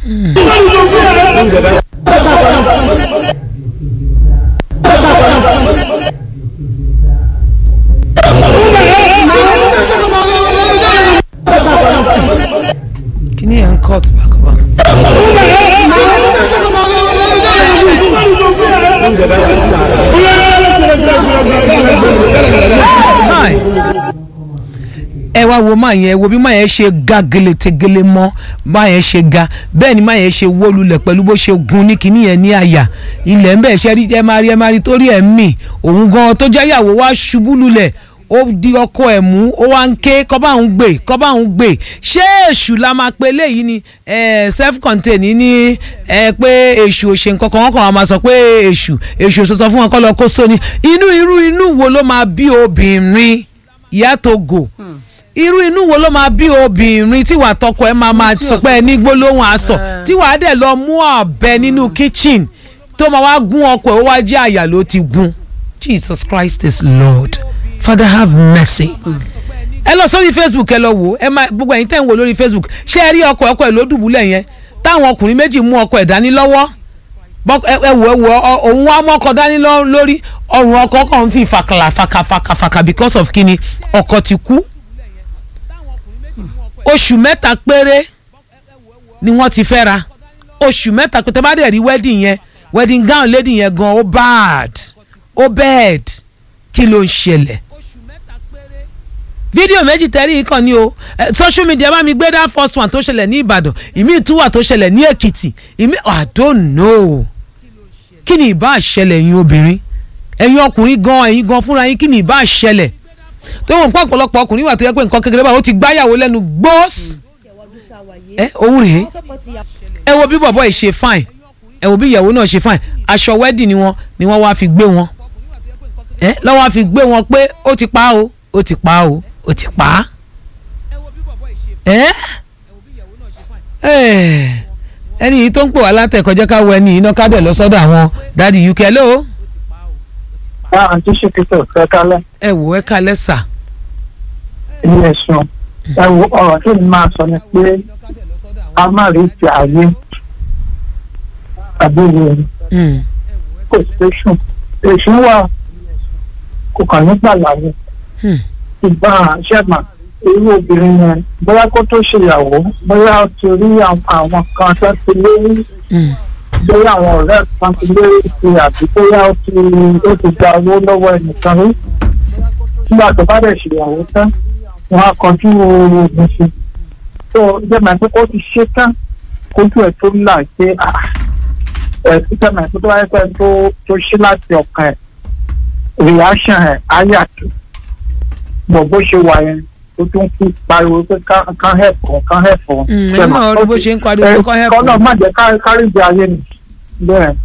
kí ni ẹ̀ ń cut bákọ̀bákọ̀. Hi. ẹ wá wo máa yẹn ẹ wo bí máa yẹn ṣe ga geletegele mọ máa yẹn ṣe ga bẹ́ẹ̀ ni máa yẹn ṣe wó lulẹ̀ pẹ̀lú bó ṣe gun ní kinní yẹn ní àyà ilẹ̀ ń bẹ̀ ṣe rí ẹ máa rí ẹ máa rí torí ẹ̀ ń mì òun gan tó jẹ́ ìyàwó wá ṣubú lulẹ̀ ó di ọkọ ẹ̀ mú ó wá ń ké kọ́bá òun gbé kọ́bá òun gbé ṣé èṣù la máa pe léyìí ni self contained ní ẹ pé èṣù ò ṣe nǹkan kan wọ́n kàn wá máa sọ pé èṣù èṣù ò sọ fún wọn kọ́ lọ kó sóni inú irú inú wo ló máa bí obìnrin ìyá Togo irú inú wo ló máa bí obìnrin tí wàá tọkọ ẹ máa máa sọ pé ẹ ní gbólóhùn aṣọ tí wàá dẹ̀ lọ mú ọ̀bẹ nínú kitchen tó máa wá gún ọkọ ẹ ó wá jẹ́ àyà ló ti gún Jesus Christ is Lord Father have mercy. ẹ lọ sórí Facebook ẹ lọ wò ẹ máa gbogbo ẹ̀yin tẹ́ ń wò lórí Facebook ṣé ẹ rí ọkọ ọkọ ẹ ló dùbúlẹ̀ yẹn táwọn ọkùnrin méjì mú ọkọ ẹ dání lọ́wọ́ ẹ wò ẹ wò òun wá mọ́kọ dání lórí ọrùn ọkọ kan ń fi fàkàlà fàkàfàkà because of kíni ọkọ ti kú oṣù mẹ́ta péré ni wọ́n ti fẹ́ ra oṣù mẹ́ta péré tẹ́ bá dẹ̀ rí wedding yẹn wedding gown lady yẹn gan ó bad ó bad kí ló ń ṣẹlẹ̀ fídíò méjì tẹ́rí yìí kàn ní o social media bá mi gbé dá first one tó ṣẹlẹ̀ ní Ìbàdàn ìmí ìtúwà tó ṣẹlẹ̀ ní Èkìtì ìmí I don't know kí ni ìbá ṣẹlẹ̀ ẹ̀yin obìnrin ẹ̀yin ọkùnrin gan ẹ̀yin gan fúnra yín kí ni ìbá ṣẹlẹ̀ tó wọn pọ̀ ọ̀pọ̀lọpọ̀ ọkùnrin wà tó yẹ pé nǹkan kékeré báyìí ó ti gbáyàwó lẹ́nu gbóòs ẹ òun rèé ẹ wo bí bọ̀bọ̀ yìí ṣe fine ẹ wo bí ìyàwó náà ṣe fine aṣọ wedding ni wọn ni wọ́n wá fi gbé wọn ẹ lọ́wọ́ fi gbé wọn pé ó ti pa o ó ti pa o ó ti pa á ẹ ẹni yìí tó ń pè wá látẹ̀kọ́jẹ́ ká wọ ẹni yìí náà ká dẹ̀ lọ sọ́dọ̀ àwọn dáàdi uk hello. àǹtí ṣèkìtò ẹ kálẹ̀. ẹ wò ẹ kálẹ̀ sà. ilé ẹ̀sùn ẹ wo ọ̀rọ̀ tí mi máa sọ ni pé a má rí ti ààyè àbí ìwé kò sí èṣù èṣù wà kò kàn nígbà láàyè ìgbà ṣẹ́gbà irú obìnrin yẹn bóyá kó tó ṣèyàwó bóyá ó ti rí àwọn kan tó ti lérí bóyá àwọn ọ̀rẹ́ kan ti lérí sí àbí bóyá ó ti ó ti gba owó lọ́wọ́ ẹnìkan rí nígbà tó bá dẹ̀ ṣèyàwó tán wọn á kọjú oògùn sí tó jẹ́mọ̀ pé kó ti ṣe tán kójú ẹ̀ tó là pé ẹ̀ jẹ́mọ̀ pé tó bá yẹ pé tó tó ṣe láti ọkàn ẹ̀ reaction ẹ̀ á yàtọ̀ bọ̀ bó ṣe wà yẹn ó tún kú pariwo pé kán hẹ̀pọ̀ kán hẹ̀pọ̀. ẹ náà rí bó ṣe ń pariwo kán hẹ̀pọ̀. kọ́nà má jẹ́ kárí ìjà ayé ni bẹ́ẹ̀.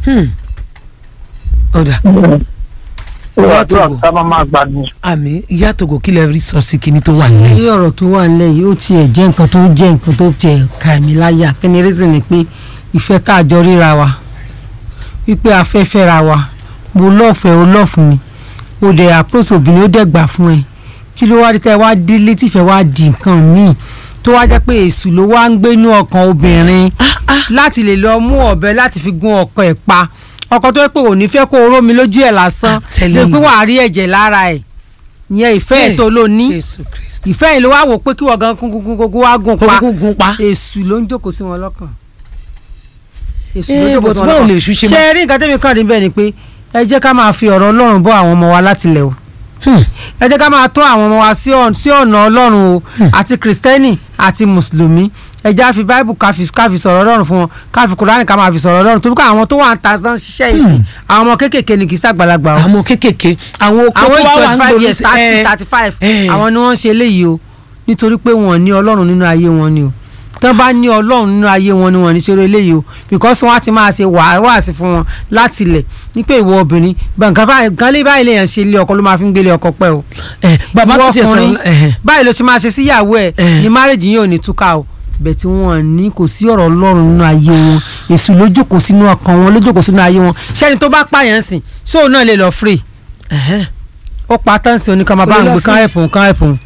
ọ̀dà ìyá Togo ká má má gbà ní. àmì ìyá Togo kí lè rí sọ sí kinní tó wà nílẹ̀. ní ọ̀rọ̀ tó wà nílẹ̀ yìí ó tiẹ̀ jẹ́ nǹkan tó jẹ́ nǹkan tó tiẹ̀ ka ẹ̀mí láyà kí ni reason ni pé ìfẹ́ tá a jọ ríra wa wípé a fẹ́ fẹ́ra wa mo lọ́ọ̀fẹ́ o lọ́ọ̀fù mi o dẹ̀ àpòsò obìnrin ó dẹ̀ gbà fún ẹ kí ló wá rí tẹ́ wá dé létí ìfẹ́ wá di nǹkan míì tó wá jẹ́ pé èṣù ló wá ń gbénú ọkàn obìnrin láti lè lọ mú ọ̀bẹ láti fi gún ọkọ ẹ̀ pa ọkọ tó yẹ pé òní fẹ́ kó oró mi lójú ẹ̀ lásán lè pé wàá rí ẹ̀jẹ̀ lára ẹ̀ ìyẹn ìfẹ́ ẹ̀ tó ló ní ìfẹ́ yìí ló wá wò pé kí wọ́n gan kúnkúnkún wá gùn pa èṣù ló ń jókòó sí wọn lọ́kàn èṣù ló jókòó sí wọn lọ́kàn ṣe rí nǹkan tẹ́mi kàn rí bẹ́ẹ̀ ni pé ẹ jẹ́ ká máa fi ọ̀rọ̀ Ọlọ́run bọ́ àwọn ọmọ wa látilẹ̀ o ẹ jẹ́ ká máa tọ́ àwọn ọmọ wa sí ọ̀nà ọlọ́run o àti kìrìsìtẹ́nì àti mùsùlùmí ẹ jẹ́ àfi báìbù ká fi sọ̀rọ̀ ọlọ́run fún wọn ká fi kùránì ká máa fi sọ̀rọ̀ ọlọ́run torí pé àwọn tó wà ń ta sán ṣiṣẹ́ ìsìn àwọn ọmọ kéékèèké ni kì í ṣàgbàlagbà o. àwọn kéékèèké àwọn okó àwọn tó wà twenty ń five gbòòrò years thirty thirty five àwọn ni wọ́n ń ṣe eléyìí o nítorí pé wọ́n ní ọlọ́run nínú ayé wọn ni o tó bá ní ọlọ́run nínú ayé wọn ni wọ́n ní ṣeré eléyìí o because wọ́n á ti máa ṣe wàásì fún wọn láti ilẹ̀ ní pé ìwọ obìnrin nǹkan lé báyìí lèèyàn ṣe ilé ọkọ ló máa fi ń gbélé ọkọ pẹ́ o bàbá tó tiẹ̀ ọkùnrin sọ̀rọ̀ báyìí ló ṣe máa ṣe síyàwó ẹ̀ ní márèjì yìí ò ní túká o bẹ́ẹ̀ tí wọ́n ní kò sí ọ̀rọ̀ ọlọ́run nínú ayé wọn èṣù ló jókòó sínú ọkàn wọn ló jókòó sínú ayé wọn ṣẹ́ni tó bá pààyàn sìn ṣóun náà lè lọ free ó pa táǹsì oníkan máa bá ń gbé kán ẹ̀pùn kán ẹ̀pùn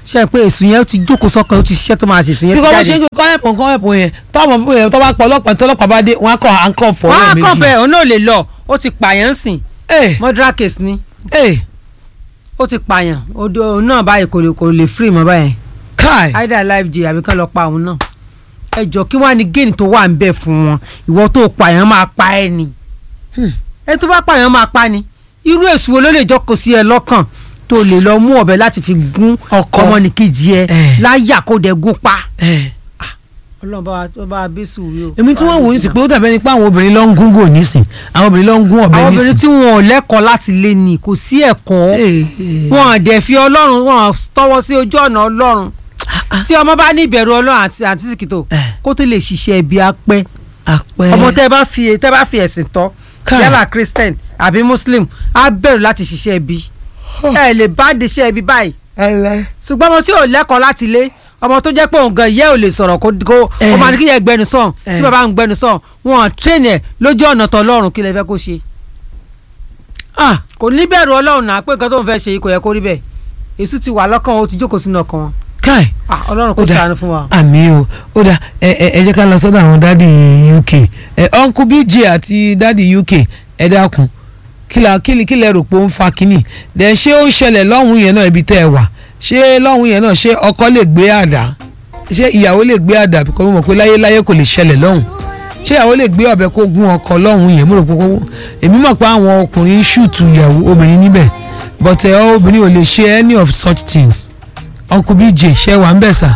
ṣe é pé èsùn yẹn ó ti jókòó sọ́kàn ó ti ṣiṣẹ́ tó máa ṣe èsùn yẹn bí ti kò wọ́n ṣe jáde. ń kọ́ ẹ̀pọ̀ kọ́ ẹ̀pọ̀ yẹn tọ́mọ bí yẹn tó bá pọ̀ ọlọ́pàá tó ọlọ́pàá bá dé wọ́n á kọ́ àǹkọ́ fọ́ wọ́n á ẹ̀ kàn méjì. bẹ́ẹ̀ òun náà lè lọ ó ti pààyàn sìn ẹ̀ murder case ni ẹ̀ ó ti pààyàn odò òun náà báyìí kò lè kò lè free mọ́ báyìí káì either life jail àbí kán lọ pa òun náà ẹ jọ kí wọ́n á ní géènì tó wà ń bẹ̀ fún wọn ìwọ tó pààyàn máa pa ẹ ni ẹ tó bá pààyàn máa pa ni irú èsù wo ló lè jókòó sí ẹ lọ́kàn tó lè lọ mú ọ̀bẹ láti fi gún Ọkọ. ọmọnìkejì ẹ Eh. láyà kó dẹ gún pa ẹ̀ ọlọ́run bá wa tó bá wa bí sùúrù o. èmi tí wọ́n wò ní sí pé ó dàbẹ́ ni pé àwọn obìnrin ló ń gún gò nísìn àwọn obìnrin ló ń gún ọ̀bẹ àwọn obìnrin nísìn. tí wọn ò lẹ́kọ̀ọ́ láti lé ní kò sí ẹ̀kọ́ Ẹ̀, ẹ̀. wọn ò dẹ̀ fi ọlọ́run wọn ò tọwọ́ sí ojú ọ̀nà ọlọ́run tí ọmọ bá ní ìbẹ̀rù ọlọ́run àti àti sìkìtò Eh. kó tó lè ṣiṣẹ́ ibi apẹ́ àpẹ ọmọ tẹ́ bá fi tẹ́ bá fi ẹ̀sìn tọ́ Káì. yálà christian àbí muslim á bẹ̀rù láti ṣiṣẹ́ ibi ẹ lè bá de ṣe ibi báyìí ẹlẹ. ṣùgbọ́n ọmọ tí ò lẹ́kọ̀ọ́ láti lé ọmọ tó jẹ́ pé òun gan ìyá ò lè sọ̀rọ̀ kó kó Eh. ó máa ní kí yẹ gbẹnu sàn Eh. tí bàbá ń gbẹnu sàn wọn ò tírẹ̀nì ẹ̀ lójú ọ̀nà tọ́lọ́run kí lè fẹ́ kó ṣe ah kò ní bẹ̀rù ọlọ́run náà pé nǹkan tó ń fẹ́ ṣe yìí kò yẹ kó rí bẹ́ẹ̀ èṣù ti wà lọ́kàn ó ti jókòó sínú ọkàn wọn káì. Ah, ọlọ́run kò Ó dà. ṣàánú fún wa. àmì o ó dà ẹ ẹ ẹ jẹ́ ká lọ sọ́dọ̀ àwọn dádì UK ẹ uncle BJ àti dádì UK ẹ dákun kílà kílì kílẹ̀ rò pé ó ń fa kínní dẹ̀ ṣé ó ṣẹlẹ̀ lọ́hùn yẹn náà ibi tẹ́ ẹ wà ṣé lọ́hùn yẹn náà ṣé ọkọ lè gbé àdá ṣé ìyàwó lè gbé àdá kọ́ mọ̀ pé láyé láyé kò lè ṣẹlẹ̀ lọ́hùn ṣé ìyàwó lè gbé ọ̀bẹ kó gún ọkọ lọ́hùn yẹn mo rò pé kó èmi mọ̀ pé àwọn ọkùnrin ń ṣùtù ìyàwó obìnrin níbẹ̀ but ẹ obìnrin ò lè ṣe any of such things uncle BJ ṣe wà ń bẹ̀ sà.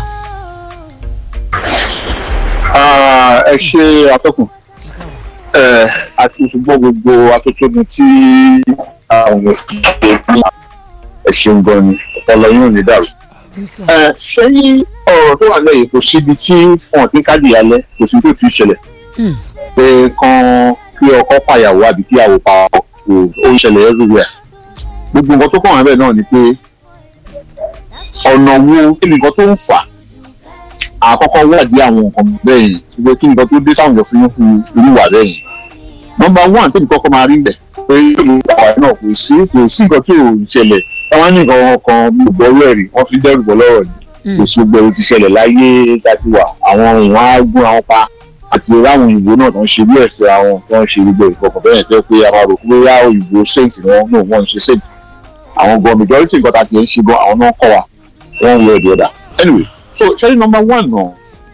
Ah, ẹ ṣe atọ́kùn ẹ àti ṣùgbọ́n gbogbo atótónu tí àwọn èèyàn ẹ ṣeun gan ni ọpọlọ yóò ní dàrú. ẹ ṣé ní ọ̀rọ̀ tó wà lẹ́yìn kò síbi tí wọn ti káàdì alẹ́ kò síbi tó ti ṣẹlẹ̀ pé kan kí ọkọ pàyàwó àbí kí àwò pa ọkọ ó ń ṣẹlẹ̀ everywhere gbogbo nǹkan tó kàn wá bẹ́ẹ̀ náà ni pé ọ̀nà wo kí ni nǹkan tó ń fà á àkọ́kọ́ wádìí àwọn nǹkan bẹ́ẹ̀ yẹn ṣùgbọ́n kí nǹkan tó dé sáwọn èèyàn fún fún irúwà bẹ́ẹ̀ yẹn. nọ́mbà one tẹ́lẹ̀ kọ́kọ́ máa rí bẹ̀ pé ìlú àwa náà kò sí kò sí nǹkan tí ò ń ṣẹlẹ̀ táwọn ní nǹkan kan gbogbo ọwọ́ ẹ̀rí wọ́n fi dẹ́rù bọ́ lọ́rọ̀ ni kò sí gbogbo ẹ̀rù ti ṣẹlẹ̀ láyé láti wà àwọn èèyàn á gún àwọn pa àti ráwọn òyìnbó náà tó ń ṣe bí ẹ̀sẹ̀ àwọn tó ń ṣe gbogbo ìfọkàn bẹ́ẹ̀ tẹ́ pé a máa rò pé yá òyìnbó saint ni wọ́n náà wọ́n ń ṣe saint àwọn gan majority nǹkan tá a ti ń ṣe gan àwọn náà kọ́ wa one way or the other anyway so ṣẹ́rí number one náà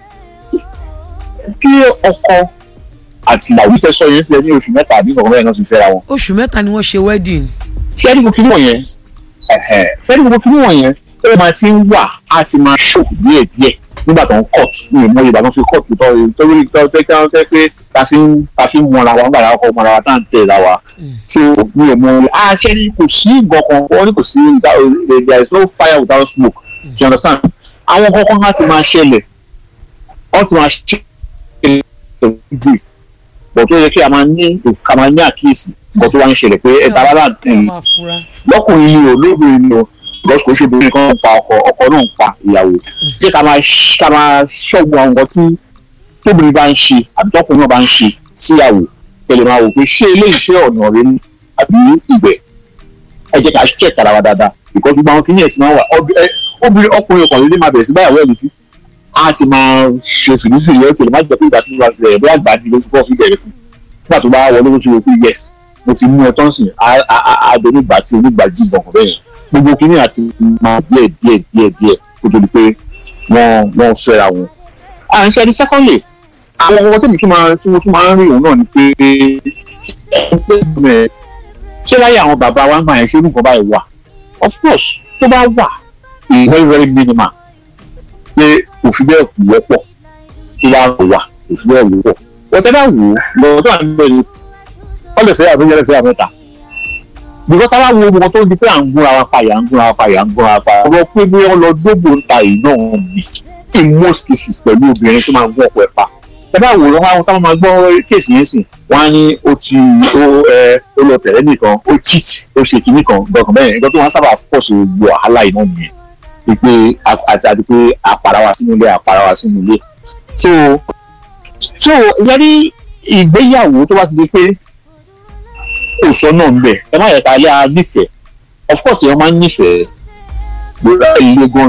kí ọkọ àti ìyàwó fẹ́ sọ yẹn sílẹ̀ ní oṣù mẹ́ta àbí nǹkan mẹ́rin náà ti fẹ́ra wọn. oṣù mẹ́ta ni wọ́n ṣe wedding. ṣẹ́rí gbogbo kí wọ̀nyẹn ṣẹ́rí gbogbo kí wọ̀nyẹn ó máa ti ń wà á ti máa ṣò díẹ̀ díẹ̀ nígbà tó ń court ní ìmọ̀ ìgbà tó ń fi court tó torí tó tẹ́ kí wọ́n tẹ́ pé ta fi ń ta fi ń mọra wa nígbà tó kọ́ mọra wa tá à ń tẹ̀ ra wa tó mi ò mọ a ṣẹ́rí kò sí nǹkan kan wọ́n ní kò sí there is no fire without smoke you understand àwọn kankan láti máa ṣẹlẹ̀ wọ́n ti máa ṣẹlẹ̀ ìgbè bọ̀ tó yẹ kí a máa ní ká máa ní àkíyèsí nǹkan tó wá ń ṣẹlẹ̀ pé ẹ̀ta bá láti lọ́kùnrin ni o lóbìnrin ni o lọ́sùn kò ṣe obìnrin kan ń pa ọkọ ọkọ náà ń pa ìyàwó jẹ́ ká máa ká máa ṣọ́gun àwọn nǹkan tí tóbìnrin bá ń ṣe àbí tọkùnrin náà bá ń ṣe síyàwó tẹ̀lé máa wò pé ṣé eléyìí ṣe ọ̀nà rẹ ní àbí ìgbẹ́ ẹ jẹ́ ká ṣẹ̀ tara wa dáadáa because gbogbo àwọn kìnìyàn ti máa wà obìnrin ọkùnrin ọkùnrin lè máa bẹ̀rẹ̀ sí báyàwó ẹ̀ lù sí a ti máa ṣe fìdífìdí yẹn tẹ́lẹ̀ má jẹ́ pé ìgbà tí wọ́n bẹ̀rẹ̀ bí àgbà di lóṣù kọ́ọ̀fì bẹ̀rẹ̀ fún nígbà tó bá wọlé lóṣù rẹ̀ pé yes mo ti mú ẹ tán sìn àádọ́ onígbà tí onígbà jí ìbọn bẹ́ẹ̀ gbogbo kìíní àti máa díẹ̀ díẹ̀ díẹ̀ díẹ̀ kó tó di pé wọ́n wọ́n fẹ́ra wọn. à ń ṣe ẹni secondly àwọn ọmọ tèmi tún máa tí mo tún máa ń rí òun náà ni pé ṣé láyé àwọn bàbá wa ń gbà yẹn ṣé nǹkan báyìí wà of course tó bá wà very very minimal pé òfin bẹ́ẹ̀ kù wọ́pọ̀ tó bá wà òfin bẹ́ẹ̀ wọ́pọ̀ wọ́tẹ́ bá wù ú lọ́wọ́ tó à ń bẹ̀ ni wọ́n lè fẹ́ àbẹ́yẹ lè fẹ́ àmẹ́ta bùkọ́ tá a bá wo gbogbo tó ń di pé à ń gúnra wa payà ń gúnra wa payà ń gúnra wa payà ọ̀rọ̀ pé bí wọ́n lọ dógbò ń ta yìí náà ń bì in most cases pẹ̀lú obìnrin tó máa ń gún ọ̀pọ̀ ẹ̀ pa ẹ bá wò lọ́wọ́ àwọn táwọn máa gbọ́ kéèsì yẹn sìn wọ́n á ní ó ti ó ẹ ó lọ tẹ̀lé nìkan ó cheat ó ṣe kinní kan gbọ̀ngàn bẹ́ẹ̀ nǹkan tó wọ́n sábà fọ́ọ̀sì gbogbo wàhálà yìí náà nìyẹn pé àti àti pé àpàrà wa sínú ilé àpàrà wa sínú ilé so so ìyẹrí ìgbéyàwó tó bá ti di pé òsọ náà ń bẹ ẹ má yẹ ká yá nífẹ̀ẹ́ of course èèyàn máa ń nífẹ̀ẹ́ gbọ́dọ̀ ilé gan ni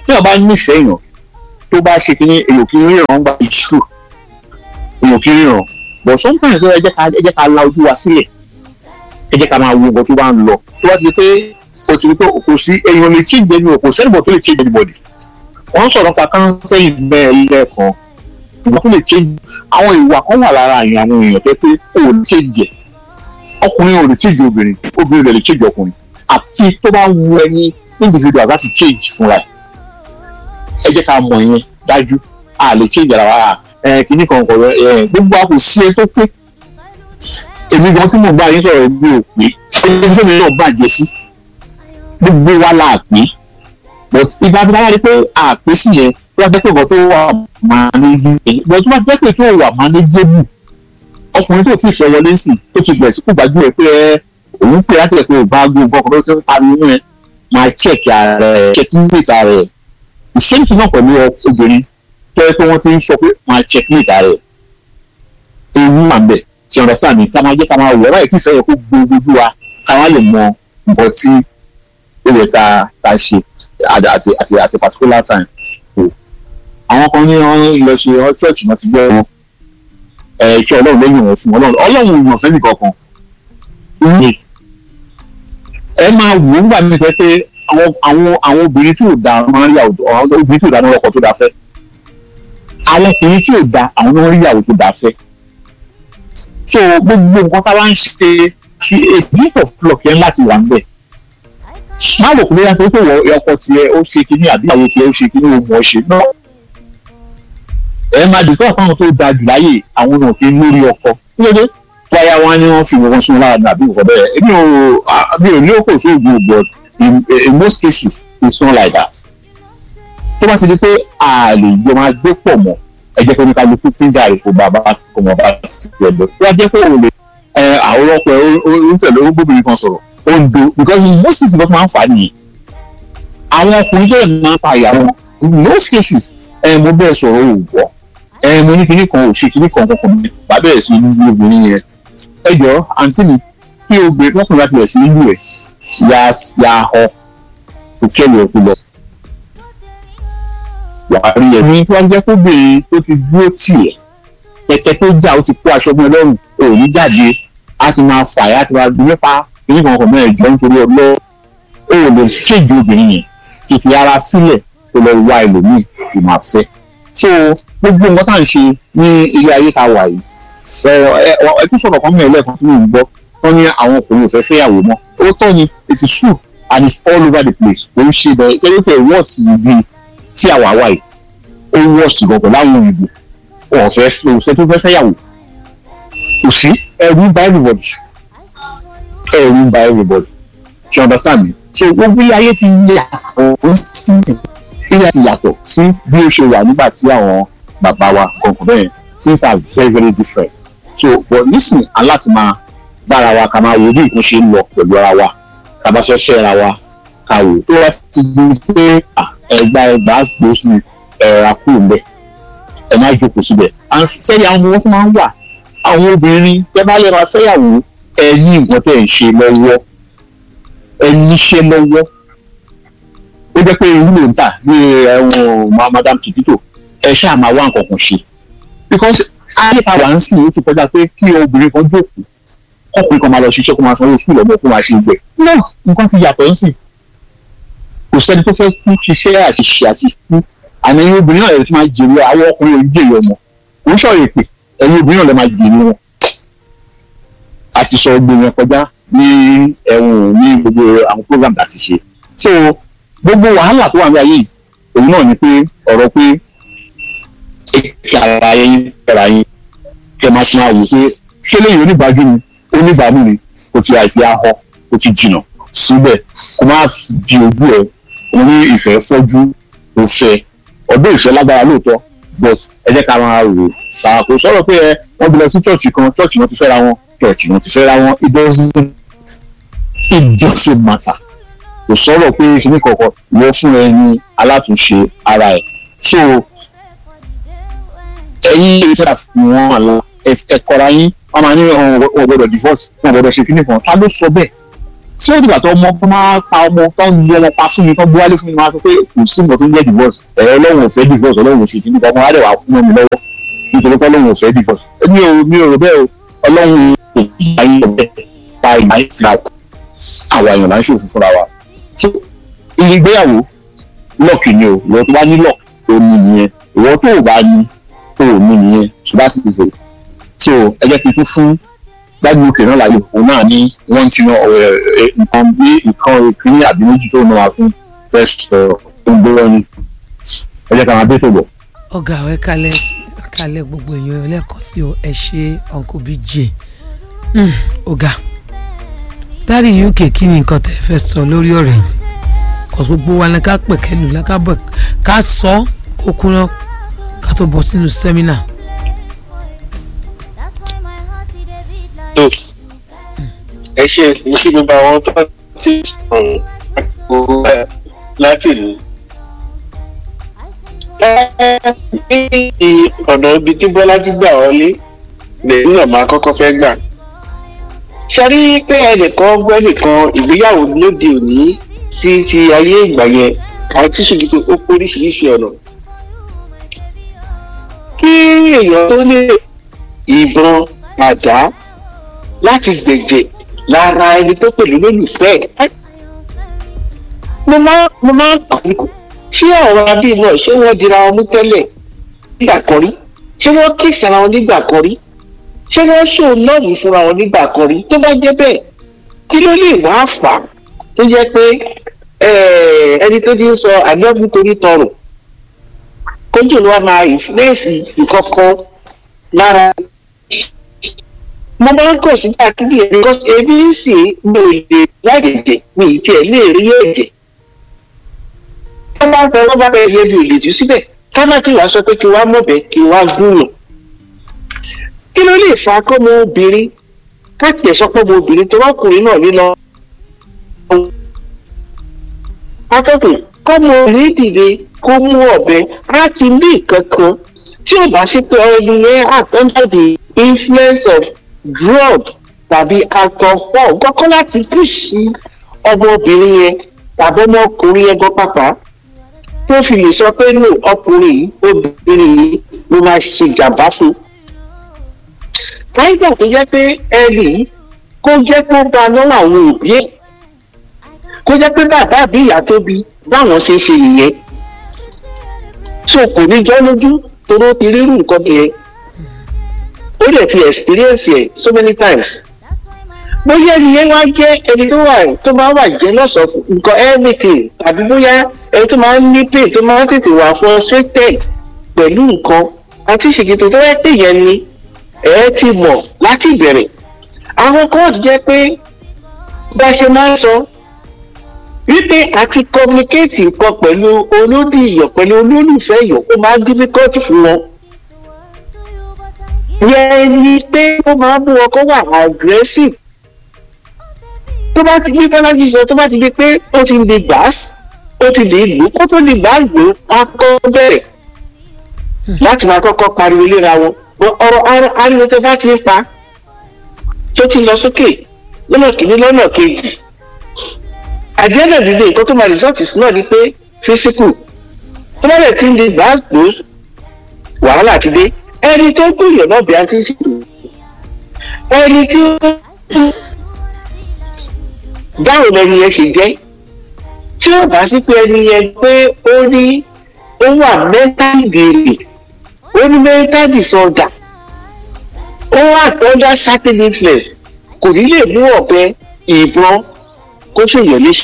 tí wọ́n bá nífẹ̀ẹ́ èèyàn tó bá ṣe kínní èèyàn kì í ríran gba ìṣù èèyàn kì í ríran but sometimes ẹ jẹ́ ká ẹ jẹ́ ká la ojú wa sílẹ̀ ẹ jẹ́ ká máa wo nǹkan tó bá ń lọ tó bá ti di pé o ti di pé kò sí èèyàn lè change ẹni o kò sẹ́nìbọ̀ tó lè change anybody wọ́n sọ̀rọ̀ pa counseling bẹ́ẹ̀ lẹ́ẹ̀kan ìwà tó lè change àwọn ìwà kan wà lára àyàn àwọn èèyàn tó pé o ò lè change ẹ̀ ọkùnrin ò lè change obìnrin obìnrin ò lè change ọkùnrin àti tó bá wu ẹni individual láti change fúnra ẹ̀ ẹ jẹ́ ká mọ̀ yẹn dájú a lè change ara wa ẹ kìíní kan kọ̀ ẹ gbogbo àpò sí ẹ tó pé èmi gan tí mò ń bá yín sọ̀rọ̀ mi ò pé ẹni tó mi náà bàjẹ́ sí gbogbo wa la pé but ìgbà tí wọ́n rí pé àpè sí yẹn tó bá jẹ́ pé nǹkan tó wà manageable but tó bá jẹ́ pé tó wà manageable ọkùnrin tó fi fẹ́ wọlé sí tó ti bẹ̀rẹ̀ sí kó gbàgbé ẹ̀ pé ẹ òun pè láti ẹ̀ pé ò bá gbogbo ọkọ̀ tó ti ń pariwo ẹ̀ máa check ara ẹ̀ checkmate ara ẹ̀ ìṣèǹtì náà pẹ̀lú obìnrin tó yẹ pé wọ́n ti ń sọ pé máa checkmate ara ẹ̀ ewu wà ń bẹ̀ ṣe understand mi ká máa jẹ́ ká máa wọ̀ ọ́ báyìí kí ìfẹ́ yẹ kó gbogbo ojú wa ká wá lè mọ nǹkan tí ó yẹ ká ká ṣe àti àti àti particular time so àwọn kan ní wọn lọ ṣe ọ church náà ti gbọ́ wọn ẹ kí ọlọ́run lẹ́yìn wọn fún ọlọ́run ọlọ́run ìwọ̀n fẹ́ nìkan kan ẹ máa wò ó nígbà míì fẹ́ pé àwọn àwọn àwọn obìnrin tí ò da máa ń rí àwùjọ àwọn obìnrin tí ò da ní ọkọ tó da fẹ́ àwọn ọkùnrin tí ò da àwọn náà rí ìyàwó tó da fẹ́ so gbogbo nǹkan tá a bá ń ṣe ṣe a deep of flock yẹn láti wà ń bẹ̀ má rò pé yàtọ̀ tó wọ ọkọ tiẹ̀ ó ṣe kíní àbí àwọn tiẹ̀ ó ṣe kíní ó mọ̀ ọ́ ṣe náà ẹ máa dìgbà fáwọn tó da jù láyè àwọn náà kì í lórí ọkọ kílódé wáyà wọn ni wọn fi wọn sún lára àbí nǹkan bẹ́ẹ̀ èmi ò mi ò ní òkò sóògùn but in in most cases it's not like that tó bá ti di pé a lè jọ máa gbé pọ̀ mọ́ ẹ jẹ́ pé ní kálukú pínjà rẹ̀ kó bàbá kó mọ̀ bá ti pẹ̀ lọ tó bá jẹ́ pé òun lè ẹ àwọn ọkọ̀ ẹ ó ń tẹ̀lé ó gbóbìnrin kan sọ̀rọ̀ ó ń do because in most cases ló máa ń fà á nìyẹn àwọn ọkùnrin tó yẹ máa ń pa ìyàwó in most cases ẹ mo bẹ́ẹ̀ sọ̀rọ̀ ò wọ́ ẹ mo ní kinní kan ò ṣe kinní kan kankan mi bá bẹ̀rẹ̀ sí ní obìnrin yẹn ẹ jọ àǹtí mi kí obìnrin lọ́kùnrin láti bẹ̀rẹ̀ sí nílùú ẹ̀ ya ya họ kò kẹ́lẹ̀ ọ̀kú lọ. wàá rí ẹ̀mí tó wá jẹ́ kó bèrè tó ti dúró tì ẹ̀ kẹ̀kẹ́ tó jà ó ti kó aṣọ ọmọ ẹlọ́run ò ní jáde á ti máa fà á ti máa gbé nípa kinní kan kan mẹ́rin jọ nítorí ọlọ́ ó lè ṣèjú obìnrin yẹn kì í fi ara sílẹ̀ tó lọ wá ẹlòmíì kì máa fẹ́. so gbogbo nǹkan tá à ń ṣe ní ilé ayé ta wà yìí ẹ tún sọ̀rọ̀ kan mẹ́rin lẹ́ẹ̀kan tí mò ń gbọ́ wọ́n ní àwọn ọkùnrin ò fẹ́ fẹ́yàwó mọ́ ó tọ́ ni it is true and it's all over the place kò ń ṣe bẹ́ẹ̀ ṣé ló tẹ̀ wọ́ọ̀sì ibi tí àwa wà yìí ó wọ́ọ̀sì gan pẹ̀lú àwọn òyìnbó wọn fẹ́ ṣe tó fẹ́ fẹ́yàwó kò sí ẹ̀rù ń ba everybody ẹ̀rù ń ba everybody ṣe understand me so gbogbo ilé ayé ti yàtọ̀ sí ilé ayé ti yàtọ̀ sí bí ó ṣe wà nígbà tí àwọn bàbá wa kọ̀ọ̀kan bẹ́ẹ̀ things are very very different so but nísìnyí aláti máa bára wa ká máa wo bí nǹkan ṣe ń lọ pẹ̀lú ara wa ká bá fẹ́ fẹ́ ara wa ká wò tó wá ti di pé ẹgbà ẹgbà gbòòsì ẹ̀rà kúrò ń bẹ̀ ẹ má jókòó síbẹ̀ and sẹ́yìn àwọn ọmọ wọn fún máa ń wà àwọn obìnrin tẹ́ bá lè máa fẹ́yàwó ẹ ní nǹkan tẹ́ ẹ̀ ń ṣe lọ́wọ́ ẹ níṣẹ́ lọ́wọ́ ó jẹ́ pé irú ló ń tà ní ẹ̀wọ̀n madam tìtìtò ẹ ṣáà máa wá nǹkan kan ṣe because ayé ta wà ń sìn ó ti kọjá pé kí obìnrin kan jókòó ọkùnrin kan máa lọ ṣiṣẹ́ kó máa sanwó sùkúl ọmọ kó máa ṣe gbẹ náà nǹkan ti yàtọ̀ ń sìn kò sẹ́ni tó fẹ́ kú ṣiṣẹ́ àṣìṣe àti kú àmì ẹ̀yin obìnrin náà lè fi máa jèrè àwọn ọkùnrin òní jèrè ọmọ kò ń sọ̀rọ̀ èpè ẹ̀yin obìnrin náà lè máa jèrè wọn a ti sọ gbogbo yẹn kọjá ní ẹ̀wọ̀n ní gbogbo àwọn program tá a ti ṣe so gbogbo wàhálà tó wà ní ayé òun náà ni pé ọ̀rọ̀ pé kí ara yín kẹra yín kẹ máa tún máa wò pé ṣé lẹ́yìn oníbàájú ni oníbàámu ni kò ti àìfi ahọ́ kò ti jìnnà síbẹ̀ kó má di ojú ẹ̀ òun ní ìfẹ́ fọ́jú kò fẹ́ ọdún ìfẹ́ lágbára lóòótọ́ but ẹ jẹ́ ká máa rò ó kò sọ̀rọ̀ pé ẹ wọ́n bí lọ sí church kan church wọn ti fẹ́ra wọn church wọn ti fẹ́ra wọn it doesn't it doesn't matter kò sọ̀rọ̀ pé kíní kọ̀ọ̀kan wọ́n fún ẹ ní alátúnṣe ara ẹ̀ so ẹ̀yin lè fẹ́ fún wọn àlọ́ ẹ̀kọ́ra yín wọ́n máa ní wọn gbọ́dọ̀ divorce wọn gbọ́dọ̀ ṣe kíní kan ta ló sọ bẹ́ẹ̀ tí ó dìgbà tó ọmọ tó máa pa ọmọ tó ń lu ọmọ pa fún mi tó gbé wálé fún mi máa sọ pé kò sí nǹkan tó ń jẹ́ divorce ẹ̀rọ ọlọ́run ò fẹ́ divorce ọlọ́run ò ṣe kìíní ọmọ adẹ̀ wà fún mi lọ́wọ́ nítorí pé ọlọ́run ò fẹ́ divorce mi ò mi ò rò bẹ́ẹ̀ o ọlọ́run ò bá yín ọ̀bẹ pa ìgbà yín síra àwa èèyàn là ń ṣòfin fúnra wa so ìgbéyàwó lọ́ọ̀kì ni o ìwọ tó bá ní lọ́ọ̀kì tó ní nìyẹn ìwọ tó ò bá ní tó ò ní nìyẹn ṣùgbọ́n àti ìṣe so ẹ jẹ́ kí n tún fún dájú òkè náà láyò òun náà ní wọ́n ti yan nǹkan bí nǹkan ìpínní àbí méjì tó náà wà fún first tó ń gbé wọn ni ẹ jẹ́ ká máa bẹ́ẹ̀ tó bọ̀. ọ̀gá ẹ kalẹ̀ ẹ kalẹ̀ gbogbo èèyàn lẹ́ẹ̀kan sí o ẹ ṣe uncle bj Hmm, ọ̀gá dáàdi uk kí ni nǹkan tẹ́ fẹ́ sọ lórí ọ̀rẹ́ yìí kò gbogbo wa ni ká pẹ̀kẹ́lù lákàbọ̀ ká sọ ó kúná ká tó bọ́ sínú sẹ́mínà. tó ẹ ṣe mo kí gbogbo àwọn tó ti sọ̀rọ̀ gbogbo láti ìlú. ní ọ̀nà ibi tí bọ́lájú gbà wọlé lèyìn náà máa kọ́kọ́ fẹ́ gbà. ṣe rí pé ẹnìkan gbọ́ ẹnìkan ìgbéyàwó lóde òní sí ti ayé ìgbà yẹn àwọn tí ṣèjì tó ó pé oríṣiríṣi ọ̀nà. kí èèyàn tó lè ìbọn àdá láti gbẹ̀jẹ̀ lára ẹni tó pẹ̀lú lólùfẹ́ ẹ̀. mo máa mo máa ń pàdé ṣé àwọn abí náà ṣé wọ́n dira wọn mú tẹ́lẹ̀ nígbà kan rí ṣé wọ́n kíìsì ara wọn nígbà kan rí ṣé wọ́n ṣò lọ́ọ̀bù fúnra wọn nígbà kan rí tó bá jẹ́ bẹ́ẹ̀ kí ló lè wá fà á tó jẹ́ pé ẹni tó ti ń sọ àdéhùn torí tọrùn kójú ló wá máa ìfúnẹ́ẹ̀sì ìkọ̀kan lára mo máa ń kọ̀ sí káàkiri ẹ̀ because ebi ń sì mi ò lè láìdèdè mi ì tiẹ̀ lè rí ẹ̀jẹ̀. wọ́n bá ń fẹ́ wọ́n bá bẹ́ẹ̀ yẹ mi ò lè jù síbẹ̀ kánákì wàá sọ pé kí wàá mọ̀bẹ kí wàá gúnyàn. kí ló lè fa kó mo obìnrin káàtì ẹ̀ sọ pé mo obìnrin tó rọ́kùnrin náà lílọ. atọ́kùn kó mo obìnrin dìde kó mú ọ̀bẹ láti ní ìkankan tí ò bá sí pé ẹni yẹn àtọ́jú the influence of drug tàbí alcohol kọ́kọ́ láti pèsè ọmọbìnrin yẹn tàbí ọmọkùnrin yẹn gan pàpà tó fi lè sọ pé no ọkùnrin yìí obìnrin yìí ló máa ṣe ìjàmbá fún. káyidà tó jẹ́ pé ẹnì kó jẹ́ pé ó bá lọ́wọ́ àwọn òbí ẹ̀ kó jẹ́ pé bàbá àbí ìyá tó bí báwọn ṣe ṣe nìyẹn so kò ní jọ́ lójú toró ti rírun nǹkan yẹn ó dẹ̀ ti experience ẹ̀ so many times. bóyá ẹnìyẹn wá jẹ́ ẹni tó wà tó máa wà jẹ́ lọ́sọ̀ọ́ nǹkan everything tàbí bóyá ẹni tó máa ń ní pain tó máa ń tètè wà frustrated pẹ̀lú nǹkan àti ìṣègùn tó yẹ pé yẹn ni ẹ ti mọ̀ láti ìbẹ̀rẹ̀. àwọn kóòtù jẹ́ pé bá a ṣe máa ń sọ wípé àti communicate nǹkan pẹ̀lú olódì ìyọ̀ pẹ̀lú olólùfẹ́ ìyọ̀ ó máa ń difficult fún wọn yẹn ni pé ó máa ń mú ọkọ wà aggressive tó bá ti gbé bọ́lájì sọ tó bá ti di pé ó ti di gbàás ó ti lè lò kó tó di gbàás lò á kọ́ bẹ̀rẹ̀ láti máa kọ́kọ́ pariwo léra wọn ọ̀rọ̀ ariwo tó bá ti ń pa tó ti lọ sókè lọ́nà kìíní lọ́nà kejì àdéhùn ìdílé nǹkan tó máa rìsọ́ọ̀tì sí náà ni pé físíkù tó bá lè ti ń di gbàás lò wàhálà ti dé ẹni tó gbìyànjú náà bí a ti ń ṣètò ẹni tí ó báwo lẹni yẹn ṣe jẹ́ tí ó bá sí pé ẹni yẹn pé ó ní ó wà mental gèrè ó ní mental disorder ó wà under certain influence kò ní lè mú ọ̀bẹ ìbọn kó ṣèyàn léṣe.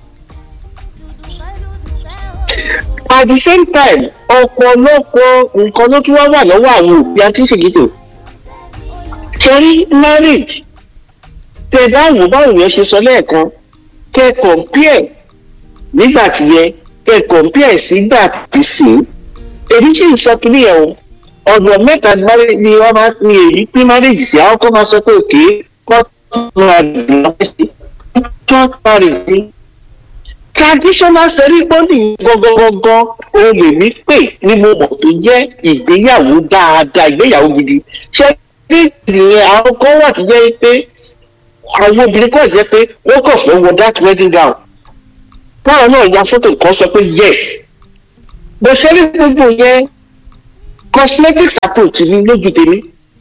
at the same time ọ̀pọ̀lọpọ̀ nǹkan ló tún wá wà lọ́wọ́ àwọn òbí àtúnṣègìtò torí marriage tẹ báwo báwo yẹn ṣe sọ lẹ́ẹ̀kan kẹ compare nígbà tí yẹ kẹ compare sígbà tí sí èyí sì ń sọ kiri ẹ̀ o ọ̀nà mẹ́ta ni wọ́n máa ń èyí pín marriage sí àwọn kan máa sọ pé òkè kọ́ tó máa dùn lọ́wọ́ sí church marriage ni traditional ceremony gangan o lè mí pè ní mo mọ̀ tó jẹ́ ìgbéyàwó dáadáa ìgbéyàwó gidi ṣé ní ìyẹn àwọn kan wà tó jẹ́ pé àwọn obìnrin kọ́ jẹ́ pé wọ́n kàn fẹ́ wọ that wedding gown báwọn náà ya fọ́tò kan sọ pé yes bó ṣe rí gbogbo yẹn cosmetics approach ni lójú tèmi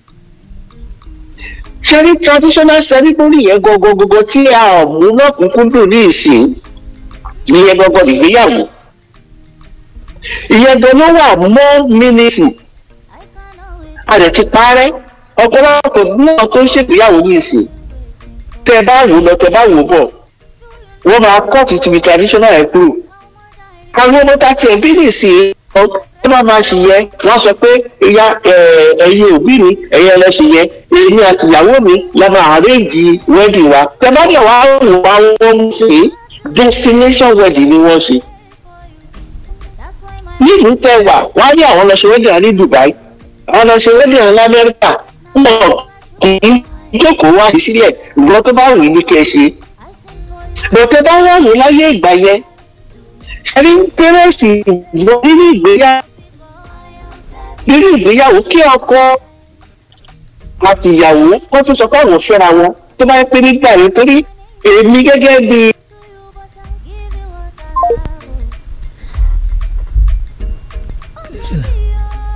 ṣe rí traditional ceremony yẹn gọgọgọgọ tí a ò mú lọ́kùnkúndùn ní ìsìn ìyẹn gọgọ ìgbéyàwó ìyẹn gan ló wà mọ́ meaningful a lè ti parẹ́ ọ̀pọ̀lọpọ̀ náà tó ń ṣègbéyàwó ní ìsìn tẹ bá wò lọ tẹ bá wò bọ̀ wọ́n máa kọ́ ti ti traditional ẹ̀ kúrò àwọn ọmọ tá a tiẹ̀ bí nìsín ọ tó bá máa ṣe yẹ wọ́n sọ pé ìyá ẹ̀yin òbí mi ẹ̀yin ẹlẹ́sìn yẹ èmi àti ìyàwó mi la máa àréjì wedding wa tẹ bá dẹ̀ wá wò wá wọ́n mú sí destination wedding ni wọ́n ṣe nílùú tẹ wà wọ́n á ní àwọn lọ ṣe wedding ní Dubai àwọn lọ ṣe wedding ní Amẹ́ríkà ń bọ̀ kì í jókòó wá sílẹ̀ ìgbọ́n tó bá wù ní kẹ́ ẹ ṣe bọ̀tẹ́ bá wà ní láyé ìgbà yẹn ẹni pẹ́rẹ́sì lọ nínú ìgbéyàwó nínú ìgbéyàwó kí ọkọ àti ìyàwó wọ́n tún sọ pé àwọn fẹ́ra wọn tó bá yẹ pé nígbà yẹn torí èmi gẹ́gẹ́ bí